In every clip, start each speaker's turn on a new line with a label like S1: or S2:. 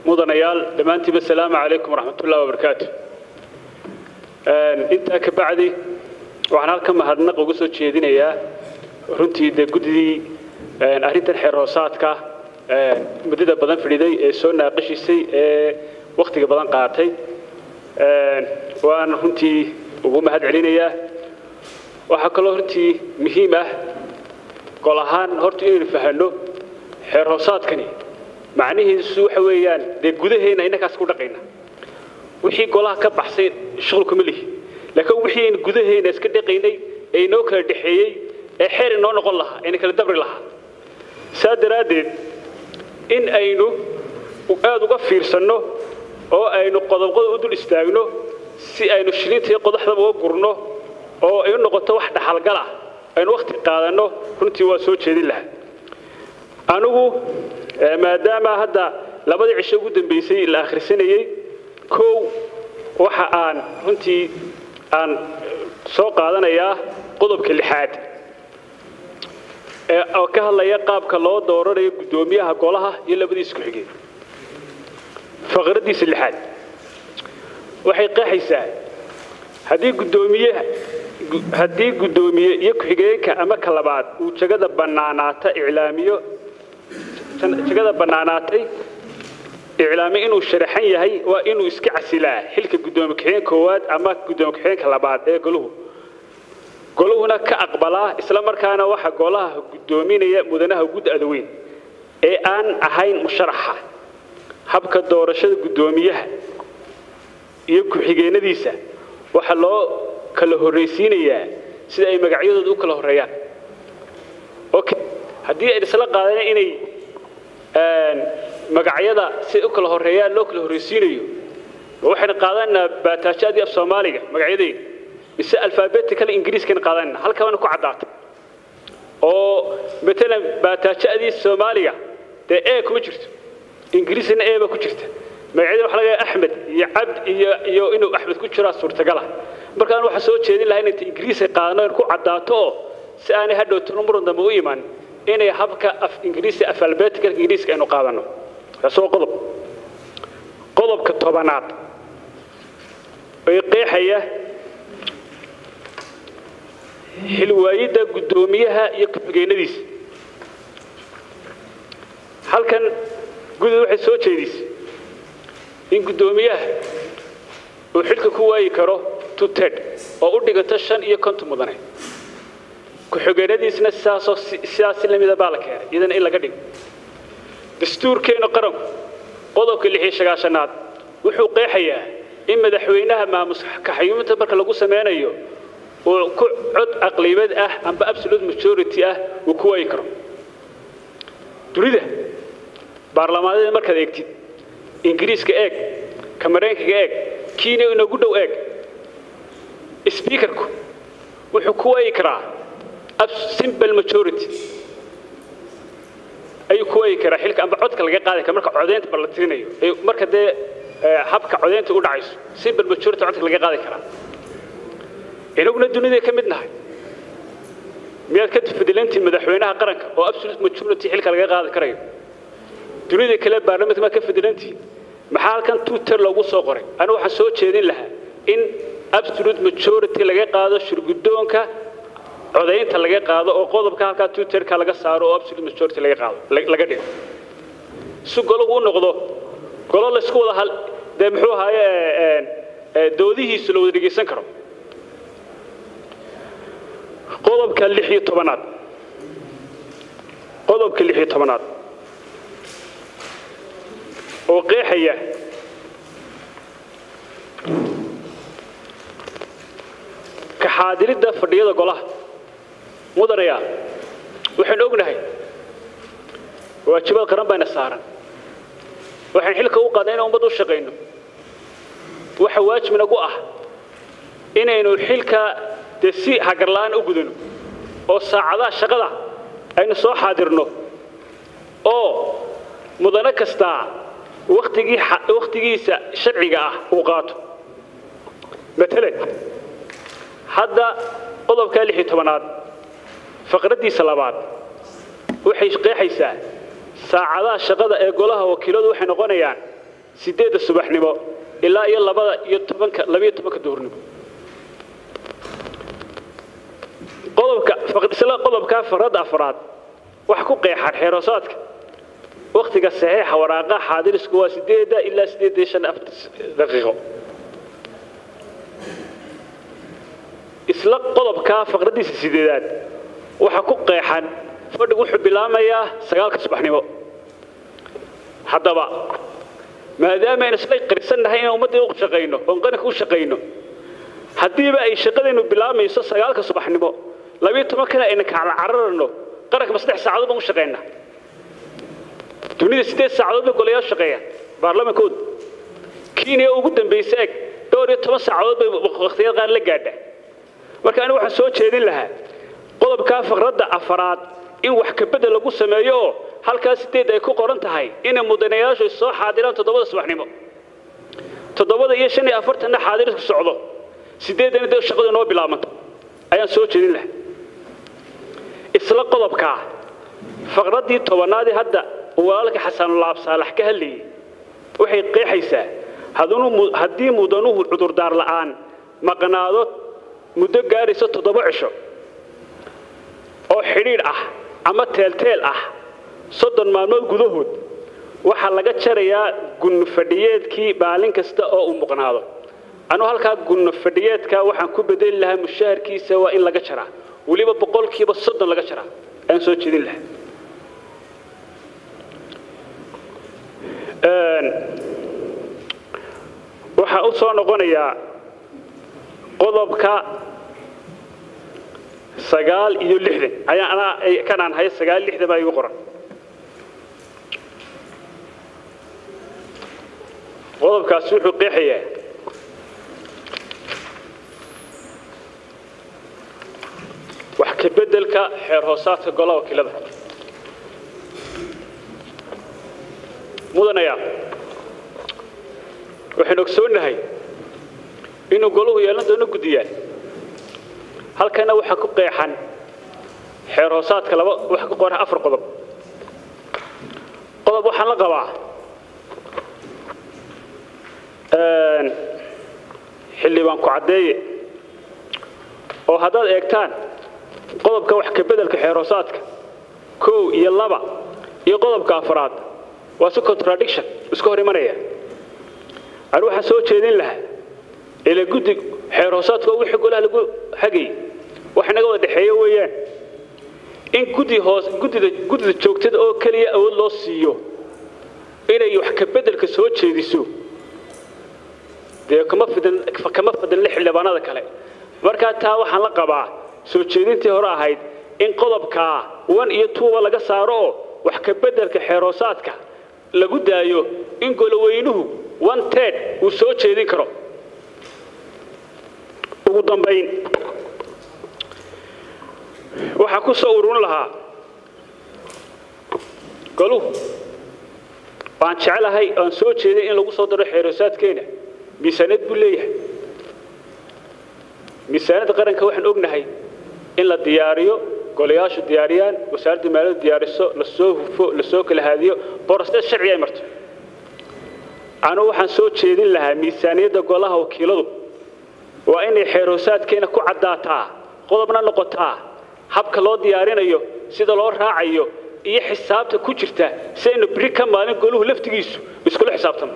S1: mudanayaal dhammaantiiba asalaamu calaykum waraxmatullahi wabarakaatu intaa ka bacdi waxaan halka mahadnaq uga soo jeedinayaa runtii dee guddidii arrintan xeer hoosaadka muddada badan fidhiday ee soo naaqashisay ee wakhtiga badan qaatay waan runtii ugu mahad celinayaa waxaa kaloo runtii muhiim ah gol ahaan horta inaynu fahanno xeer hoosaadkani macnihiisu waxa weeyaan dee gudaheenna innakaas ku dhaqayna wixii golaha ka baxsay shuqulkuma lihi laakiin wixii aynu gudaheenna iska dhaqaynay ee inoo kala dhexeeyey ee xeer inoo noqon lahaa ayna kala dabri lahaa saa daraaddeed in aynu aada uga fiirsanno oo aynu qodobqodob u dul istaagno si aynu shilinta iyo qodaxdaba uga gurno oo ay u noqoto wax dhaxalgal ah aynu wakhti qaadanno runtii waa soo jeedin lahaa anigu maadaama hadda labadii cisho ugu dambaysay la akhrisanayey kow waxa aan runtii aan soo qaadanayaa qodobka lixaad oo ka hadlaya qaabka loo dooranayo guddoomiyaha golaha iyo labadiis ku-xigeen faqraddiisa lixaad waxay qeexaysaa haddii guddoomiyaha haddii guddoomiye iyo ku-xigeenka ama ka labaad uu jagada bannaanaata iclaamiyo jagada bannaanaatay iclaamiyo inuu sharaxan yahay waa inuu iska casilaa xilka guddoomiye ku-xigeen koowaad ama guddoomiye ku-xigeenka labaad ee goluhu goluhuna ka aqbalaa isla markaana waxa golaha guddoominaya mudanaha gud adaweyn ee aan ahayn musharaxa habka doorashada guddoomiyaha iyo ku-xigeenadiisa waxaa loo kala horraysiinayaa sida ay magacyadooda u kala horreeyaan haddii ay isla qaadeen inay magacyada siday u kala horreeyaan loo kala horraysiinayo waxayna qaadanaa baataajadii af soomaaliga magacyadayda mise alfaabetikal ingiriiskana qaadanayna halkaana ku caddaatay oo matalan baataajadii soomaaliga dee e kuma jirto ingiriisna e baa ku jirta magacyada waxa laga axmed iyo cabd iyo iyo inuu axmed ku jiraa suurtagala markaan waxaa soo jeedin lahaa inay ingiriiska qaadano in ku caddaato oo si aanay hadhowtano muran dambe u iman inay habka af ingiriisi af albeetika ingiriiska aynu qaadanno taas waa qodob qodobka tobanaad ee qeexaya xilwaayidda guddoomiyaha iyo ku-xigeenadiisa halkan gudud waxay soo jeedisay in guddoomiyaha uu xilka ku waayi karo tuted oo u dhiganta shan iyo konton mudane ku-xigeenadiisna sidaasoo sidaas lamida baa la keenay iyadana in laga dhigo dastuurkeennu qaranku qodobka lixiyo sagaashanaad wuxuu qeexayaa in madaxweynaha maamus kaxayuuminta marka lagu sameynayo uu ku cod aqlibad ah amba absolute majority ah uu ku waayi karo dunida baarlamaanada markaad eegtid ingiriiska eeg kamareenkaga eeg kiina inagu dhow eeg sbiikarku wuxuu ku waayi karaa simple majority ayuu ku waayi karaa xilka amba codka laga qaadi kara marka codeynta bal la tirinayo marka dee habka codeynta u dhacayso simple majority codka laga qaadi karaa inaguna duniday ka mid nahay miyaad ka fadilantiin madaxweynaha qaranka oo absolute majority xilka laga qaadi karayo dunida kale baarlamaanka ma ka fadilantiin maxaa halkan tuuter loogu soo qoray anigu waxaan soo jeedin lahaa in absolute majority laga qaado shirguddoonka codaynta laga qaado oo qodobka halkaa tuuterka laga saaro oo absolute majority laga qaado laga dhigo si golugu u noqdo golo laysku wada hal dee muxuu ahaaye doodihiisu la wada dhegaysan karo qodobka lix iyo tobanaad qodobka lix iyo tobanaad oo qeexaya kaxaadiridda fadhiyada golaha mudanayaa waxaynu ognahay waajibaad qaran bayna saaran waxaan xilka u qaadnay inaan ummad u shaqayno waxa waajib nagu ah inaynu xilka dee si hagarla'aan u gudano oo saacadaha shaqada aynu soo xaadirno oo mudano kastaa wakhtigii wakhtigiisa sharciga ah uu qaato matalan hadda qodobka lix iyo tobanaad faqraddiisa labaad waxay qeexaysaa saacadaha shaqada ee golaha wakiiladu waxay noqonayaan sideedda subaxnimo ilaa iyo labada iyo tobanka labiyo tobanka duhurnimo qodobka isla qodobka faqradda afraad waxa ku qeexan xeeroosaadka waktiga saxiixa waraaqaha xaadirisku waa sideedda ilaa sideed iyo shan daqiiqo isla qodobka faqraddiisa sideedaad waxa ku qeexan fadhigu wuxuu bilaamayaa sagaalka subaxnimo haddaba maadaama aynu isla qirsannahay inaan ummaddii u shaqayno oon qaranka u shaqayno haddiiba ay shaqadaynu bilaamayso sagaalka subaxnimo labiyo tobankana ayna kacla cararano qaranka ma saddex saacadood baan u shaqaynaa dunida siddeed saacadood bay golayaal shaqeeyaan baarlamankooda kenya ugu dambaysa eg dhowr iyo toban saacadood bay wakhtiyada qaar la gaadha marka anigu waxaan soo jeedin lahaa qodobkaa faqradda afaraad in wax kabedel lagu sameeyo oo halkaa sideed ay ku qoran tahay inay mudanayaashu soo xaadiraan toddobada subaxnimo toddobada iyo shan iyo afartanna xaadirisku socdo sideeddana dee shaqadu noo bilaabanto ayaan soo jeedin lahaa isla qodobkaa faqraddii tobanaadii hadda walaalka xasanulaab saalax ka hadlayay waxay qeexaysaa haddii mudanuhu cudurdaar la'aan maqnaado muddo gaaraysa toddoba cisho oo xidhiidh ah ama teelteel ah soddon maalmood gudahood waxaa laga jarayaa gunno fadhiyeedkii maalin kasta oo uu muqnaado anuu halkaa gunno fadhiyeedka waxaan ku bedeli lahaa mushaharkiisa waa in laga jaraa weliba boqolkiiba soddon laga jaraa ayaan soo jeedin lahaa waxaa u soo noqonayaa qodobka sagaal iyo lixdan ayaa anaa kanaan haya sagaal lixdan baa igu qoran qodobkaasi wuxuu qeexayaa wax ka beddelka xeer hoosaadka golaha wakiilada mudanaya waxaynu ogsoonnahay inuu golahu yeelan doono guddiyaan halkana waxaa ku qeexan xeer hoosaadka laba waxa ku qoran afar qodob qodob waxaan la qabaa xildhibaan ku caddeeye oo haddaad eegtaan qodobka wax ka beddelka xeer hoosaadka kow iyo laba iyo qodobka afraad waa si contradiction iska hor imanaya anu waxaan soo jeedin lahaa ila guddi xeer hoosaadka oo wixii golaha lagu hagayay wax inaga wada dhexeeyo weeyaan in guddi hoos guddida guddida joogtada oo keliya awood loo siiyo inay wax ka beddelka soo jeediso dee kama fidan kama fadilna xildhibaanada kale markaa taa waxaan la qabaa soo jeedintii hore ahayd in qodobkaa one iyo twoba laga saaro oo wax ka beddelka xeer hoosaadka lagu daayo in goloweynuhu one ted uu soo jeedin karo ugu dambayn waxaa ku soo ururin lahaa goluhu waan jecelahay aan soo jeeday in lagu soo daro xeeroosaadkeena miisaaniyad buu leeyahay miisaaniyadda qaranka waxaan ognahay in la diyaariyo golayaashu diyaariyaan wasaaradda maaliyaddu diyaariso lasoo hufo lasoo kala haadiyo borosees sharci ay marto anugu waxaan soo jeedin lahaa miisaaniyadda golaha wakiiladu waa inay xeerhoosaadkeena ku caddaataa qodobna noqotaa habka loo diyaarinayo sida loo raacayo iyo xisaabta ku jirta si aynu biri ka maalin goluhu laftigiisu iskula xisaabtano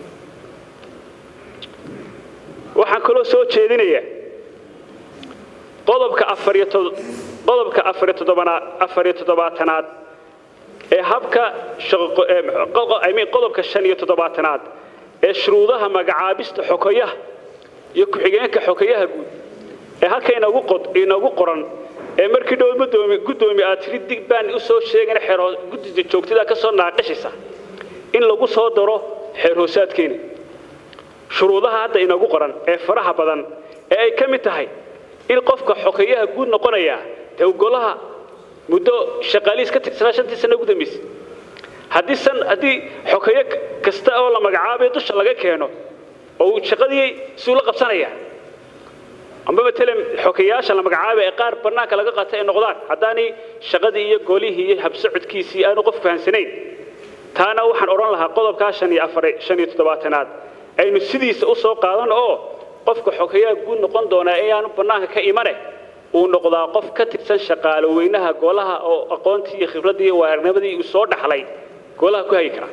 S1: waxaan kaloo soo jeedinayaa qodobka afariyo qodobka afariyo toddobanaad afariyo toddobaatanaad ee habka shaqoimean qodobka shan iyo toddobaatanaad ee shuruudaha magacaabista xokoyaha iyo ku-xigeenka xokayaha guud ee halka inagu qod inagu qoran ee markii dhow gudoomi gudoomi aad tiri dig baan u soo sheegana xeer guddida joogtada ka soo naaqashaysa in lagu soo daro xeer hoosaadkeena shuruudaha hadda inagu qoran ee faraha badan ee ay ka mid tahay in qofka xokayaha guud noqonaya dee golaha muddo shaqaalihiis ka tirsanaa shantii sano ugu dambaysay haddii san haddii xokayo kasta oo la magacaabayo dusha laga keeno oo uu shaqadii suu la qabsanaya amba matalan xokayaasha la magacaabay ee qaar bannaanka laga qaatay ay noqdaan haddaanay shaqadii iyo golihii iyo habsocodkiisii aanu qof fahansanayn taana waxaan odhan lahaa qodobkaa shan iyo afar shan iyo toddobaatanaad aynu sidiisa u soo qaadan oo qofka xogeyaa guud noqon doonaa ee aanu bannaanka ka imane uu noqdaa qof ka tirsan shaqaalo weynaha golaha oo aqoontii iyo khibraddii iyo waaragnimadii uu soo dhaxlay golaha ku hagi kara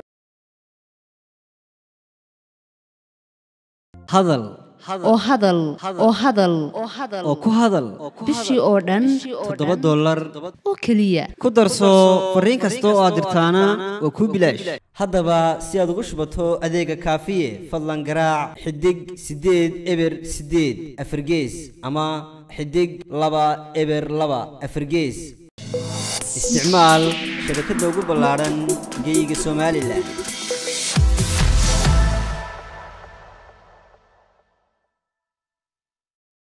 S2: hadal
S3: oo hadal oo hadal
S2: oo ku hadal
S3: bishii oo dhan
S2: toddoba dollar
S3: oo keliya
S2: ku darso fariin kasta oo aad dirtaana waa kuu bilaash haddaba si aad ugu shubato adeega kaafiye fadlan garaac xidig siddeed eber siddeed afargees ama xidig laba eber laba afargees isticmaal shabakadda ugu ballaadhan geeyiga somalilan